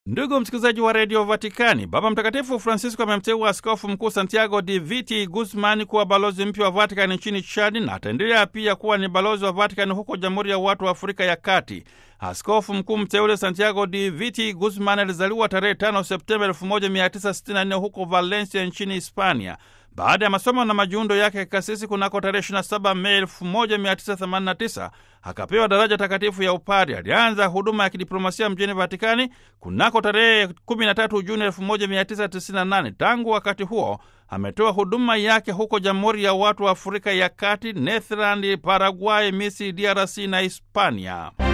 Ndugu msikilizaji wa redio Vatikani, Baba Mtakatifu Francisco amemteua askofu mkuu Santiago de Viti Guzman kuwa balozi mpya wa Vatikani nchini Chadi na ataendelea pia kuwa ni balozi wa Vatikani huko Jamhuri ya Watu wa Afrika ya Kati. Askofu mkuu mteule Santiago de Viti Guzman alizaliwa tarehe 5 Septemba 1964 huko Valencia nchini Hispania. Baada ya masomo na majiundo yake ya kikasisi kunako tarehe 27 Mei 1989 akapewa daraja takatifu ya upari. Alianza huduma ya kidiplomasia mjini Vatikani kunako tarehe 13 Juni 1998. Tangu wakati huo ametoa huduma yake huko Jamhuri ya Watu wa Afrika ya Kati, Netherland, Paraguay, Misri, DRC na Hispania.